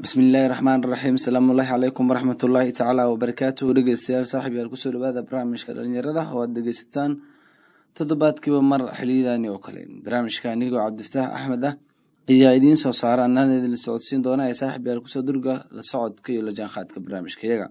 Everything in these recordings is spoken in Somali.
bismillaahi raxmaan raxiim asalaamullaahi calaykum waraxmatullaahi tacaala wabarakaatuhu dhegeystayaal saaxib yaal kusoo dhawaada barnaamijka dhalinyarada oo aad dhegeysataan toddobaadkiiba mar xiliyadaani oo kale barnaamijka anigoo cabdifataax axmed ah ayaa idiin soo saara anaan idinla socodsiin doona ee saaxib yaal kusoo durga la socodka iyo la jaanqaadka barnaamijka iyaga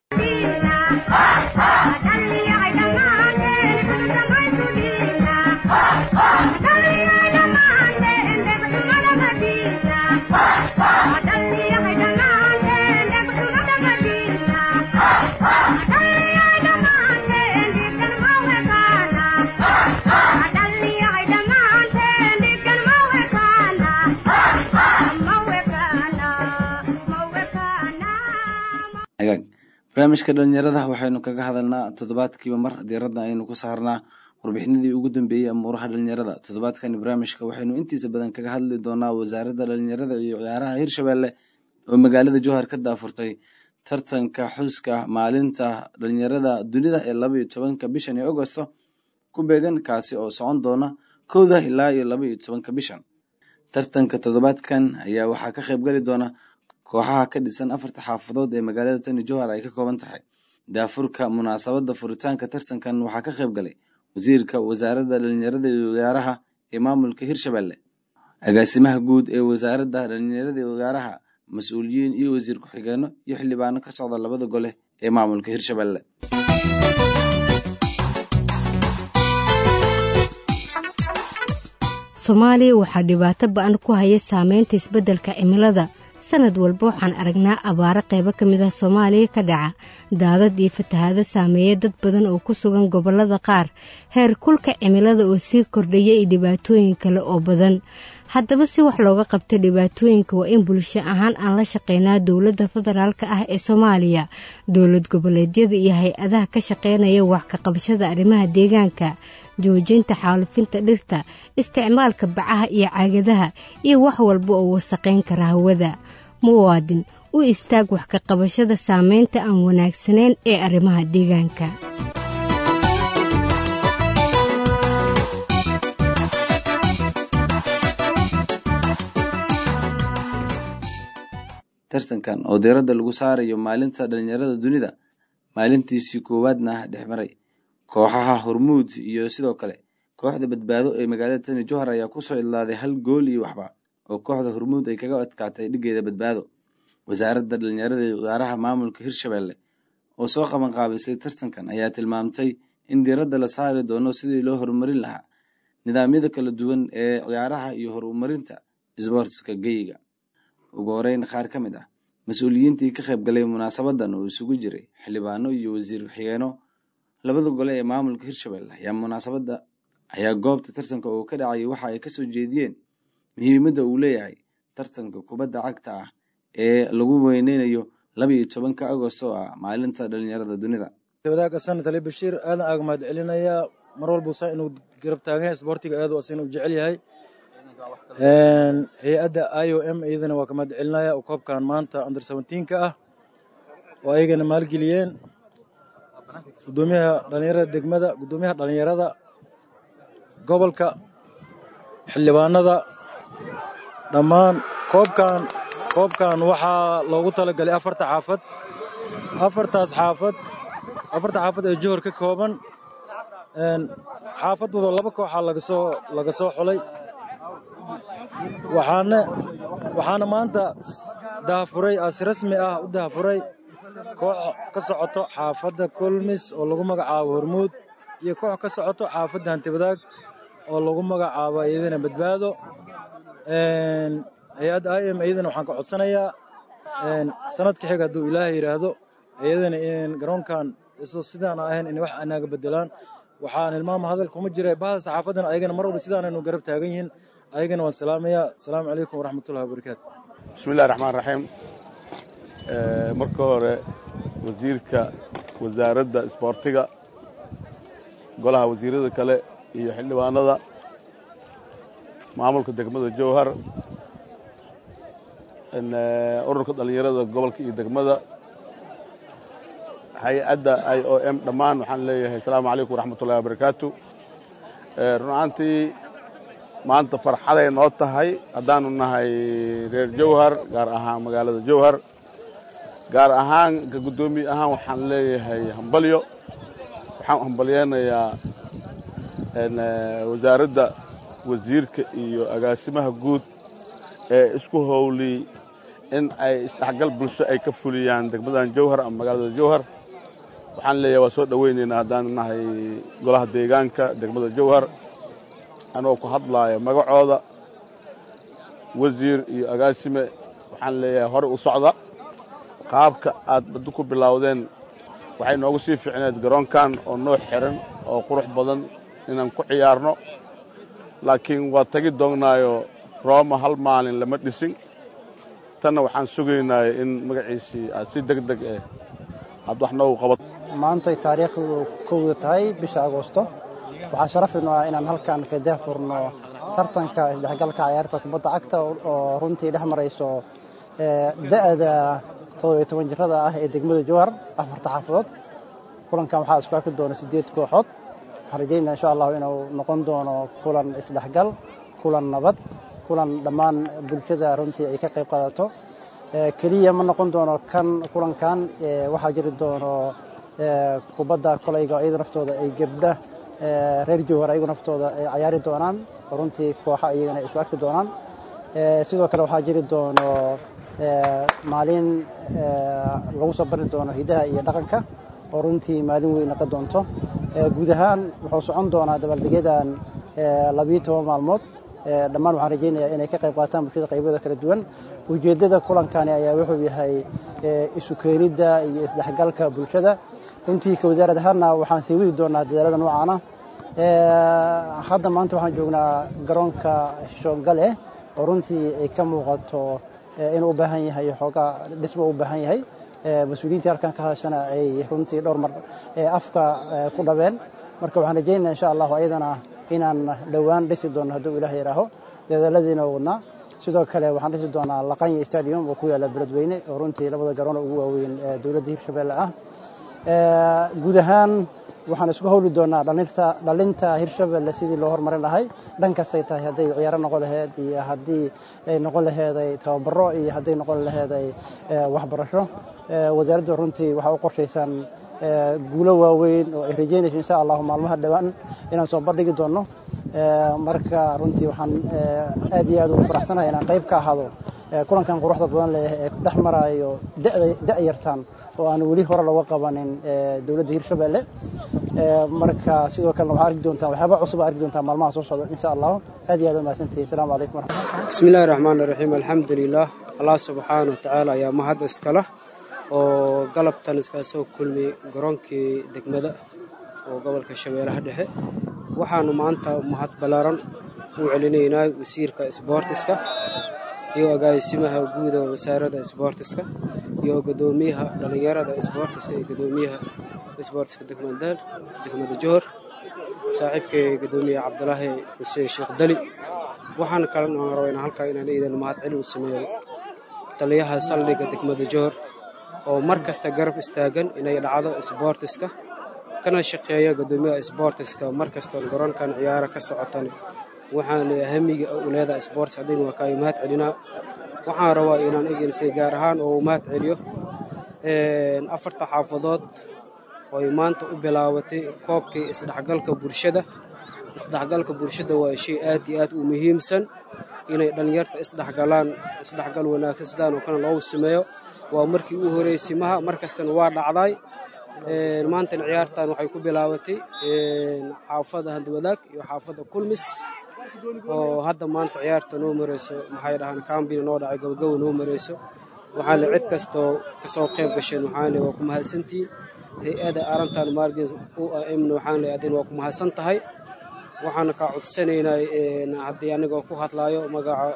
barnaamijka dhalinyarada waxaynu kaga hadalnaa toddobaadkiiba mar diiradda aynu ku saarnaa warbixinadii ugu dambeeyey amuuraha dhalinyarada toddobaadkani barnaamijka waxaynu intiisa badan kaga hadli doonaa wasaaradda dhalinyarada iyo ciyaaraha hirshabelle oo magaalada jowhar ka daafurtay tartanka xuska maalinta dhalinyarada dunida ee laba iyo tobanka bishan ee agosto ku beegan kaasi oo socon doona kowda ilaa iyo laba iyo tobanka bishan tartanka toddobaadkan ayaa waxaa ka qayb gali doona kooxaha ka dhisan afarta xaafadood ee magaalada tani jowhar ay ka kooban tahay daafurka munaasabadda furitaanka tartankan waxaa ka qayb galay wasiirka wasaaradda dhalinyarada iyo ciyaaraha ee maamulka hirshabelle agaasimaha guud ee wasaaradda dhalinyarada iyo ciyaaraha mas-uuliyiin iyo wasiir ku-xigeenno iyo xildhibaano ka socda labada gole ee maamulka hirshabelle soomaaliya waxaa dhibaato ba-an ku haya saameynta isbeddelka cimilada sanad walba waxaan aragnaa abaaro qaybo ka mid ah soomaaliya ka dhaca daadad iyo fatahaado saameeya dad badan oo ku sugan gobollada qaar heer kulka cimilada oo sii kordhaya iyo dhibaatooyin kale oo badan haddaba si wax looga qabta dhibaatooyinka waa in bulsho ahaan aan la shaqeynaa dowladda federaalka ah ee soomaaliya dowlad goboleedyada iyo hay-adaha ka shaqeynaya wax ka qabashada arrimaha deegaanka joojinta xaalufinta dhirta isticmaalka bacaha iyo caagadaha iyo wax walba oo wasaqayn kara hawada muwaadin u istaag wax ka qabashada saameynta aan wanaagsanayn ee arrimaha deegaanka tartankan oo diiradda lagu saarayo maalinta dhalinyarada dunida maalintiisii koowaadna dhex maray kooxaha hormuud iyo sidoo kale kooxda badbaado ee magaalada tani jowhar ayaa kusoo idlaaday hal gool iyo waxba oo kooxda hormuud ay kaga adkaatay dhigeeda badbaado wasaaradda dhalinyarada iyo ciyaaraha maamulka hirshabelle oo soo qabanqaabisay tartankan ayaa tilmaamtay in diiradda la saari doono sidii loo horumarin lahaa nidaamyada kala duwan ee ciyaaraha iyo horumarinta isboortska geyiga ugu horeyn qaar ka mid ah mas-uuliyiintii ka qayb galay munaasabadan oo isugu jiray xildhibaano iyo wasiir ku-xigeeno labada gole ee maamulka hirshabelle ayaa munaasabadda ayaa goobta tartanka oo ka dhacayay waxa ay kasoo jeediyeen muhiimadda uu leeyahay tartanka kubadda cagta ah ee lagu weyneynayo laba iyo tobanka agost oo ah maalinta dhalinyarada dunida wadaagga sanad ali bashiir aadan aaga mahad celinayaa mar walba saa inuu garab taagan yahay isboortiga aad asina u jecel yahay hay-adda i o m iyadana waa ka mahad celinaya oo koobkan maanta under seventeenka ah oo ayagana maalgeliyeen gudoomiyaha dhalinyarada degmada gudoomiyaha dhalinyarada gobolka xildhibaanada dhammaan koobkan koobkan waxaa loogu talagalay afarta xaafad afartaas xaafad afarta xaafad ee johor ka kooban xaafad wado laba kooxaa lagasoo laga soo xulay waxaana waxaana maanta dahafuray as rasmi ah u dahafuray koox ka socoto xaafadda kulmis oo lagu magacaabo hormuud iyo koox ka socoto xaafadda hantibadaag oo lagu magacaabo iyadana badbaado hay-adda i m iyadana waxaan ka codsanayaa sanadka xiga hadduu ilaahay yidhaahdo iyadana in garoonkan iso sidaan ahayn in wax anaaga bedelaan waxaan hilmaama hadal kuma jira bahda saxaafaddana ayagana mar walba sidaanaynu garab taagan yihiin ayagana waan salaamayaa asalaamu calaykum waraxmatullahi wabarakaatu bismillahi raxmaan raxiim marka hore wasiirka wasaaradda isboortiga golaha wasiirada kale iyo xildhibaanada maamulka degmada jowhar ururka dhallinyarada gobolka iyo degmada hay-adda i o m dhammaan waxaan leeyahay asalaamu calaykum waraxmatullahi wabarakaatu run ahaantii maanta farxaday noo tahay haddaanu nahay reer jowhar gaar ahaan magaalada jowhar gaar ahaan ka guddoomiye ahaan waxaan leeyahay hambalyo waxaan hambalyeynayaa wasaaradda wasiirka iyo agaasimaha guud ee isku howliyey in ay isdhexgal bulsho ay ka fuliyaan degmadan jowhar ama magaalada jowhar waxaan leeyahay waa soo dhoweynaynaa haddaanu nahay golaha deegaanka degmada jowhar anoo ku hadlaaya magacooda wasiir iyo agaasime waxaan leeyahay hore u socda qaabka aad baddu ku bilowdeen waxay noogu sii fiicneed garoonkan oo noo xiran oo qurux badan inaan ku ciyaarno laakiin waa tagi doognaayo rooma hal maalin lama dhisin tanna waxaan sugaynaya in magaciisii aad si deg deg eh aad wax noogu qabato maantay taariikhdu kowda tahay bisha agoosto waxaa sharafinu ah inaan halkan ka daahfurno tartanka isdhexgalka cayaarta kubadda cagta oo runtii dhex marayso da'da toddobiyo toban jirada ah ee degmada jowhar afarta xaafadood kulankan waxaa isku arki doona siddeed kooxood waxaan rajaynaa insha allahu inuu noqon doono kulan isdhexgal kulan nabad kulan dhammaan bulshada runtii ay ka qayb qaadato keliya ma noqon doono kan kulankan waxaa jiri doono kubadda kolayga iyada naftooda ay gebdha reer jowhar ayagu naftooda ay cayaari doonaan oo runtii kooxa iyagana ay isku arki doonaan sidoo kale waxaa jiri doono maalin lagu soo bari doono hidaha iyo dhaqanka oo runtii maalin weyn naqa doonto guud ahaan wuxuu socon doonaa dabaaldegadan labiyo toban maalmood dhammaan waxaan rajaynayaa inay ka qayb qaataan bulshada qaybada kala duwan ujeeddada kulankani ayaa wuxuu yahay isu keenidda iyo isdhexgalka bulshada runtii ka wasaarad ahaanna waxaan sii wadi doonaa dadaalada noocaana hadda maanta waxaan joognaa garoonka shoongale oo runtii ay ka muuqato inuu u baahan yahay xoogaa dhismo u baahan yahay mas-uuliyiintii halkan ka hadashana ay runtii dhowr mar afka ku dhabeen marka waxaan rajaynaya insha allahu ayadana inaan dhowaan dhisi doono hadduu ilaah yidhaaho dadaaladiina wadnaa sidoo kale waxaan dhisi doonaa laqanya stadium oo ku yaalla beledweyne oo runtii labada garoon ugu waaweyn dowladda hirshabelle ah guud ahaan waxaan isku howli doonaa dhalinta hirshabelle sidii loo hormarin lahay dhan kastay tahay hadday ciyaaro noqon laheyd iyo haddii ay noqon laheeday tababaro iyo hadday noqon laheeday waxbarasho wasaaradda runtii waxaa u qorshaysan guulo waaweyn oo ay rajeynayso insha allahu maalmaha dhowaan inaan soo bandhigi doonno marka runtii waxaan aad iyo aad ugu faraxsanahay inaan qayb ka ahaado kulankan quruxda badan leh ee ku dhex maraayo da'yartan oo aan weli hore looga qabanin dowladda hirshabelle marka sidoo kalena waxaa arki doontaan waxyaaba cusub arki doontaan maalmaha soo socda insha allahu aad iyo aad umahadsantihi asalaamu calaykum waraxmatullah bismi illahi raxmaan iraxiim alxamdulilah allah subxaana wa tacaala ayaa mahad iskala oo galabtan iskaga soo kulmiyey garoonkii degmada oo gobolka shabeellaha dhexe waxaanu maanta mahad ballaaran u celinaynaa wasiirka isboortiska iyo agaasimaha guud oo wasaaradda isboortiska iyo guddoomiyaha dhallinyarada isboortiska iyo guddoomiyaha isboortiska degmada johor saaxiibkay guddoomiyaha cabdulaahi xuseen sheekh dali waxaan kale aan rabaynaa halkaa inaan iidan mahad celin u sameeyo taliyaha saldhigga degmada johor oo mar kasta garab istaagan inay dhacdo isboortiska kana shaqeeya guddoomiyaha isboortiska mar kastoo garoonkan ciyaaro ka socotan waxaan hamiga u leedahay isboortis haddayna waa kaayo mahad celinaa waxaan rabaa inaan egensay gaar ahaan oo mahad celiyo afarta xaafadood ooy maanta u bilaabatay koobkii isdhexgalka bulshada isdhexgalka bulshada waa shay aad iyo aad u muhiimsan inay dhallinyarta isdhexgalaan isdhexgal wanaagsan sidaan oo kale loogu sameeyo waa markii u horeysay maha mar kastana waa dhacday maantana ciyaartan waxay ku bilaabatay xaafadda handwadaag iyo xaafadda kulmis oo hadda maanta ciyaarta noo mareyso maxay dhahaan kambina noo dhacay gabagaba noo mareyso waxaan le cid kastoo kasoo qayb gasheen waxaan le waa ku mahadsantihiin hay-ada arintan maargin u amna waxaan le adin waa ku mahadsan tahay waxaana kaa codsanaynaa haddii anigoo ku hadlaayo magaca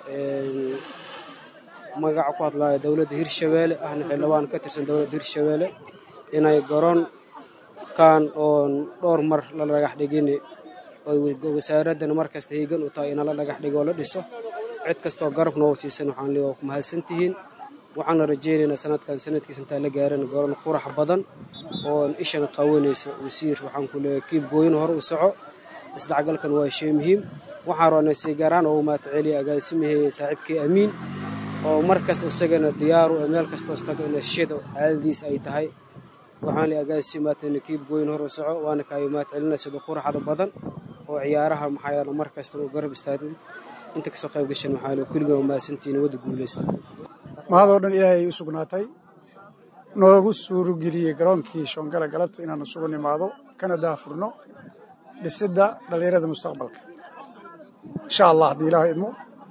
magaca ku hadlaayo dowladda hirshabeelle ahna xildhibaan ka tirsan dowladda hirshabeelle inay garoonkan oon dhowr mar la dhagax dhigin wasaaraddan mar kasta hiigan u tahay ina la dhagax dhigo oo la dhiso cid kastoo garab noo siisan waxaan le waa ku mahadsan tihiin waxaana rajaynaynaa sanadkan sanadkiisa intaan la gaaran garoon qurax badan oo ishana qawanayso wasiir waxaan ku leeyahay kiib gooyin hore u soco isdhexgalkan waa shay muhiim waxaan roonay si gaaraan oo mahad celiya agaasimahey saaxiibkii amiin oo markas isagana diyaaru ee meel kastoo istago in shida caadadiis ay tahay waxaan li agaasimaatana kiib goyn hor u soco waana kaayo mahad celina sida quraxda badan oo ciyaaraha maxaa yeele mar kasta uu garab istaagid inta kasoo qayb gashan waxaa le kulligan mahadsantihiin wadda guulaysta mahadoo dhan ilaahay u sugnaatay noogu suurogeliyey garoonkii shoongala galabta inaanu isugu nimaado kana daafurno dhisidda dhallinyarada mustaqbalka insha allah haddii ilaaha idmo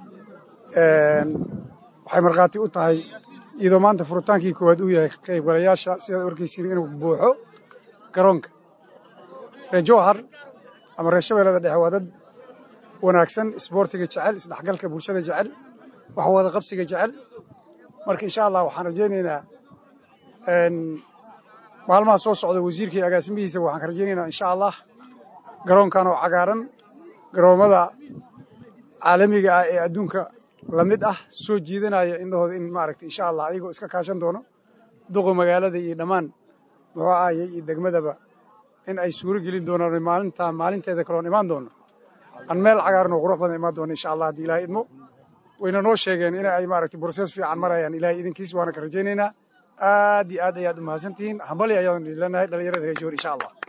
waxay markhaati u tahay iyadoo maanta furitaankii koowaad uu yahay qaybgalayaasha sidaad arkaysiin inuu buuxo garoonka reer jowhar ama reer shabeellada dhexe waa dad wanaagsan isboortiga jecel isdhexgalka bulshada jecel wax wada qabsiga jecel marka insha allah waxaan rajaynaynaa maalmaha soo socda wasiirka iyo agaasimihiisa waxaan ka rajaynaynaa insha allah garoonkan oo cagaaran garoommada caalamiga ah ee adduunka la mid ah soo jiidanaya indhahooda in maaragta insha allah ayagoo iska kaashan doono duqa magaalada iyo dhammaan muxuu ahayey iyo degmadaba in ay suuro gelin doonaan maalintaa maalinteeda kaloon imaan doono aan meel cagaaran oo qurux badan imaan doono insha allah haddii ilaahay idmo wayna noo sheegeen in ay maaragtay brosees fiican marayaan ilaahay idinkiis waana ka rajaynaynaa aad iyo aad ayaad u mahadsantihiin hambali ayaan leenahay dhallinyarada reer joor insha allah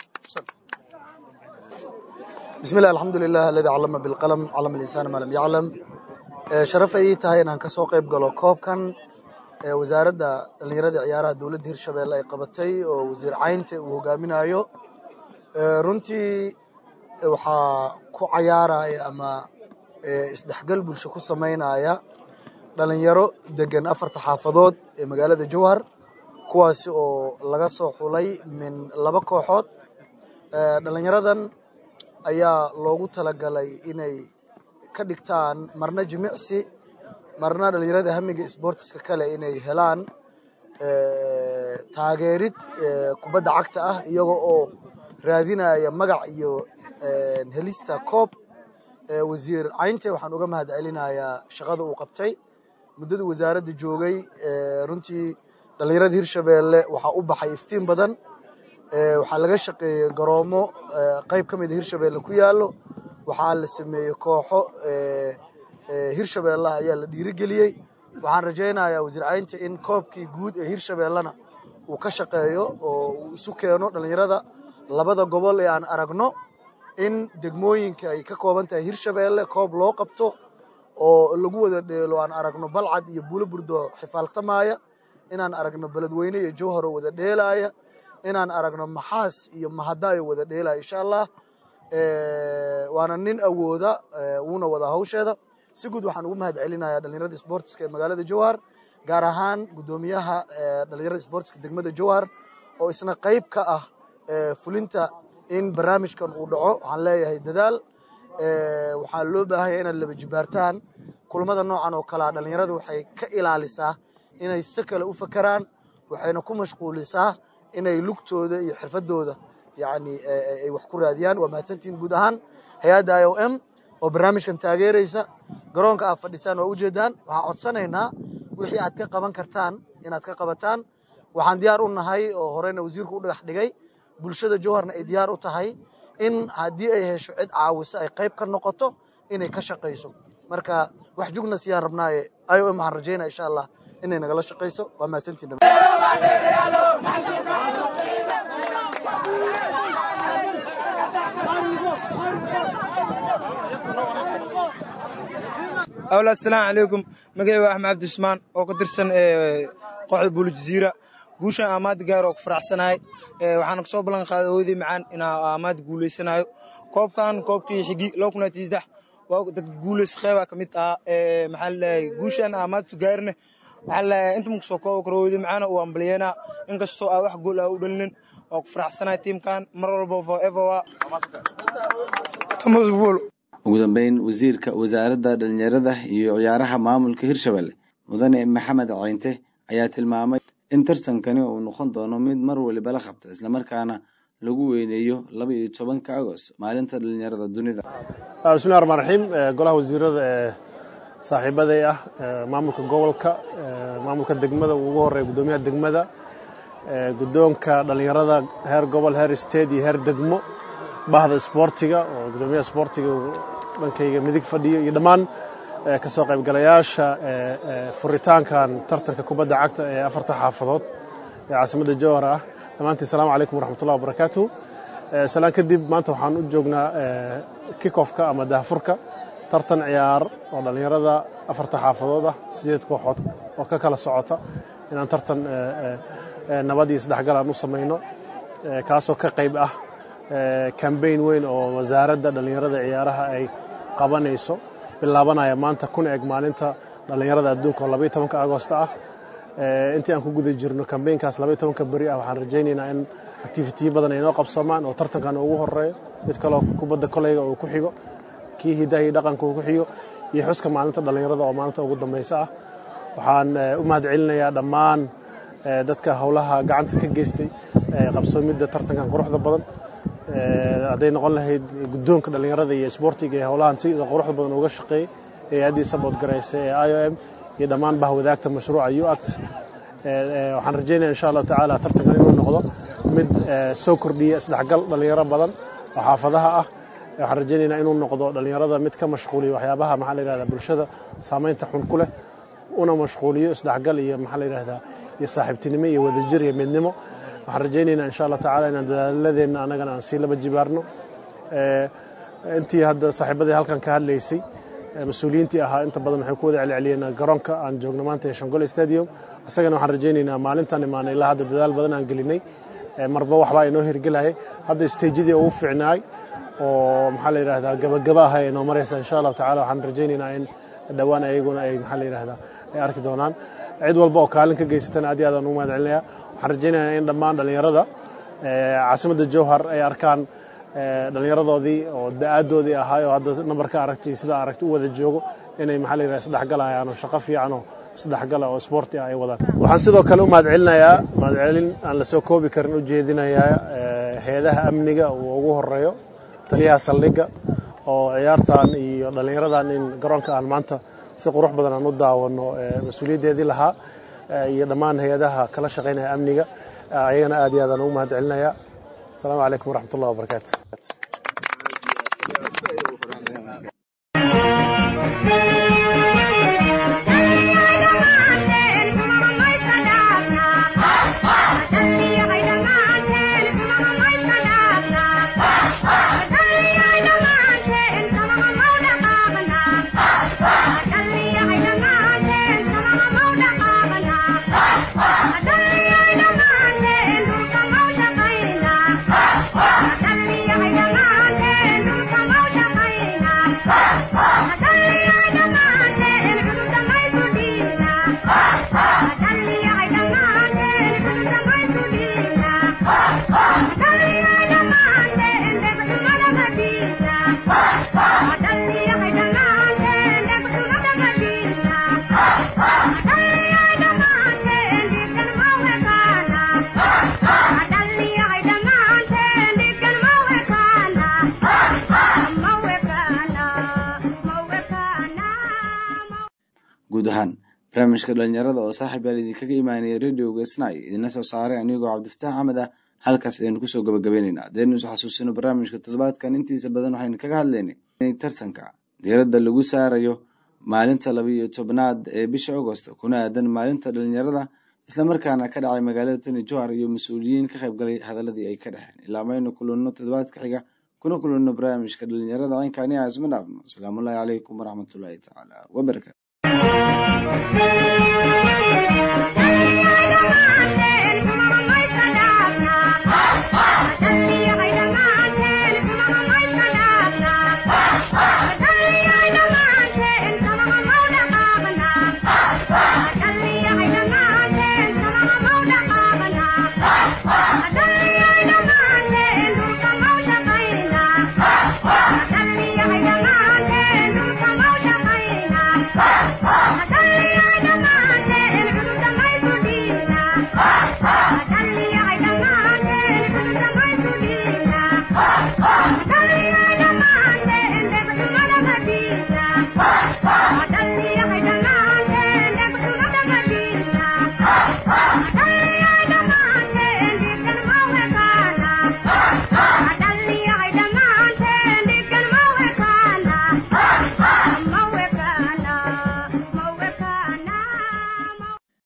بسم الله الحمد لله الذي علم بالقلم علم الإنسان ما لم يعلم sharaf ay tahay inaan ka soo qayb galo koobkan wasaaradda dhallinyarada ciyaaraha dowladda hirshabeelle ay qabatay oo wasiir caynte uu hogaaminayo runtii waxaa ku cayaaraya ama isdhexgal bulsho ku samaynaya dhalinyaro degan afarta xaafadood ee magaalada jowhar kuwaasi oo laga soo xulay min laba kooxood dhalinyaradan ayaa loogu talagalay inay ka dhigtaan marna jimicsi marna dhalinyarada hamiga sboortiska kale inay helaan taageerid kubadda cagta ah iyaga oo raadinaya magac iyo helista koob wasiir caynte waxaan uga mahad celinayaa shaqada uu qabtay muddadii wasaaradda joogay runtii dhalinyarada hirshabeelle waxaa u baxay iftiin badan waxaa laga shaqeeyey garoomo qayb ka mida hirshabeelle ku yaallo waxaa la sameeyey kooxo hirshabeellaha ayaa la dhiirigeliyey waxaan rajaynayaa wasiir caynta in koobkii guud ee hirshabeellena uu ka shaqeeyo oo uu isu keeno dhalinyarada labada gobol ee aan aragno in degmooyinka ay ka kooban tahay hirshabeelle koob loo qabto oo lagu wada dheelo aan aragno balcad iyo buulo burdo xifaaltamaaya inaan aragno beledweyne iyo jowhar oo wada dheelaaya inaan aragno maxaas iyo mahadaayo wada dheelaya insha allah waana nin awooda wuuna wada hawsheeda si guud waxaan ugu mahad celinayaa dhalinyarada sboortiska ee magaalada jowhar gaar ahaan guddoomiyaha dhalinyarada sboortiska degmada jowhar oo isna qayb ka ah fulinta in barnaamijkan uu dhaco waxaan leeyahay dadaal waxaa loo baahanya inaad laba jibaartaan kulmada noocan oo kalea dhalinyarada waxay ka ilaalisaa inay si kale u fakeraan waxayna ku mashquulisaa inay lugtooda iyo xirfadooda yani ay wax ku raadiyaan waa mahadsantihiin guud ahaan hay-adda i o m oo barnaamijkan taageeraysa garoonka aad fadhisaan waa ujeedaan waxaan codsanaynaa wixii aad ka qaban kartaan inaad ka qabataan waxaan diyaar u nahay oo horeyna wasiirku u dhagax dhigay bulshada jowharna ay diyaar u tahay in haddii ay hesho cid caawisa ay qayb ka noqoto inay ka shaqayso marka wax jugna siyaan rabnaaye i o m waxaan rajaynaya insha allah inay nagala shaqayso waa mahadsantihin awla asalaamu calaykum magacay waa axmed cabdi cusmaan oo ka tirsan kooxda buuli jaziira guushan aamaada gaar oo ku faraxsanahay waxaana kasoo ballan qaaday hooyadii macaan inaa aamaada guulaysanayo koobkan koobkii xigi loo kuna tiisdex waa dad guulays qeybaa ka mid ah maxaa laleeyahay guushan aamaadtu gaarine maxaa laleeyahay inta makusoo koobi karo hooyadii macaan uu ambaliyeynaa inkastoo aa wax gool aa u dhalinin waa ku faraxsanahay tiimkan mar walba forever waa ugu dambeyn wasiirka wasaaradda dhalinyarada iyo ciyaaraha maamulka hirshabelle mudane maxamed caynte ayaa tilmaamay in tartankani uu noqon doono mid mar waliba la qabta islamarkaana lagu weyneeyo laba iyo tobanka agost maalinta dhalinyarada dunida bismillahi raxmaan raxiim golaha wasiirada ee saaxiibaday ah maamulka gobolka maamulka degmada ugu horeeya guddoomiyaha degmada guddoonka dhalinyarada heer gobol heer state iyo heer degmo bahda isboortiga oo gudoomiyaha isboortiga uu dhankayga midig fadhiyo iyo dhammaan ka soo qaybgalayaasha furitaankan tartanka kubadda cagta ee afarta xaafadood ee caasimadda jowhar ah dhammaantiin asalaamu calaykum waraxmatullahi wabarakaatu salaan kadib maanta waxaan u joognaa kikofka ama daahfurka tartan ciyaar oo dhallinyarada afarta xaafadood ah sideed kooxood oo ka kala socota inaan tartan nabad iyo isdhexgal aan u samayno kaasoo ka qayb ah kambayn weyn oo wasaaradda dhallinyarada ciyaaraha ay qabanayso bilaabanaya maanta kuna eg maalinta dhallinyarada adduunka oo labaiyo tobanka agoosta ah intii aan ku guda jirno kambaynkaas labaiyo tobanka beri ah waxaan rajaynaynaa in activitiyo badan ay noo qabsoomaan oo tartankan ugu horeeyo mid kaloo kubadda koleyga uu ku xigo kii hidaha iyo dhaqanka uu ku xigo iyo xuska maalinta dhallinyarada oo maalinta ugu dambaysa ah waxaan u mahad celinayaa dhammaan dadka howlaha gacanta ka geystay qabsoomidda tartankan quruxda badan hadday noqon lahayd guddoonka dhallinyarada iyo isboortiga ee howlahan sida quruxda badan uga shaqeeyey ee addii sabood garaysa ee i o m iyo dhammaan bahwadaagta mashruuca u act waxaan rajaynaya insha allahu tacaala tartankan inuu noqdo mid soo kordhiya isdhexgal dhallinyaro badan oo xaafadaha ah waxaan rajaynaynaa inuu noqdo dhallinyarada mid ka mashquuliya waxyaabaha maxaa la yihahdaa bulshada saamaynta xun ku leh una mashquuliyo isdhexgal iyo maxaa la yihahdaa iyo saaxiibtinimo iyo wadajir iyo midnimo waxaan rajaynaynaa insha allah tacala inaan dadaaladeenna annagana aan sii laba jibaarno intii hadda saaxiibadii halkan ka hadlaysay mas-uuliyiintii ahaa inta badan waxay ku wada celceliyeen garoonka aan joogno maanta ee shangole stadium isagana waxaan rajaynaynaa maalintan imaanay ilaa hadda dadaal badan aan gelinay marba waxbaa inoo hirgelayay hadda stejadii ugu fiicnaay oo maxaa la yidhahdaa gabagaba ah ee noo maraysa insha allahu tacala waxaan rajaynaynaa in dhowaan ayaguna ay maxaa la yidhahdaa ay arki doonaan cid walba oo kaalin ka geysatana aad iyo aad aan ugu mahad celinayaa waxaan rajaynayaa in dhammaan dhallinyarada caasimadda jowhar ay arkaan dhallinyaradoodii oo da-aadoodii ahaay oo hadda nambarka aragtay sidaa aragtay u wada joogo inay maxaa la yidhahda isdhexgalayaan oo shaqo fiican oo isdhexgala oo isboorti ah ay wadaan waxaan sidoo kale u mahad celinayaa mahad celin aan la soo koobi karin u jeedinayaa hay-adaha amniga uu ugu horeeyo taliyaha saldhigga oo ciyaartan iyo dhallinyaradan in garoonka aan maanta si qurux badan aan u daawano mas-uuliyaddeedii lahaa iyo dhammaan hay-adaha kala shaqaynaya amniga ayagana aad iyo aad aan ugu mahad celinayaa asalaamu calaykum waraxmat ullahi wabarakaatu guud ahaan barnaamijka dhalinyarada oo saaxiib yaal idinkaga imaanaya radioga snai idinla soo saaray anigoo cabdifataax axmed ah halkaas ayaynu kusoo gabagabaynaynaa haddaynu is xasuusino barnaamijka toddobaadkan intiisa badan waxaynu kaga hadlaynay tartanka diiradda lagu saarayo maalinta labiiyo tobnaad ee bisha agost kuna aadan maalinta dhalinyarada islamarkaana ka dhacay magaalada tani johar iyo mas-uuliyiin ka qaybgalay hadaladii ay ka dhexeen ilaa maynu kulanno toddobaadka xiga kuna kulanno barnaamijka dhalinyarada caynkaani ah isma dhaafno asalaamullaahi calaykum waraxmatullaahi tacaala wabarakatu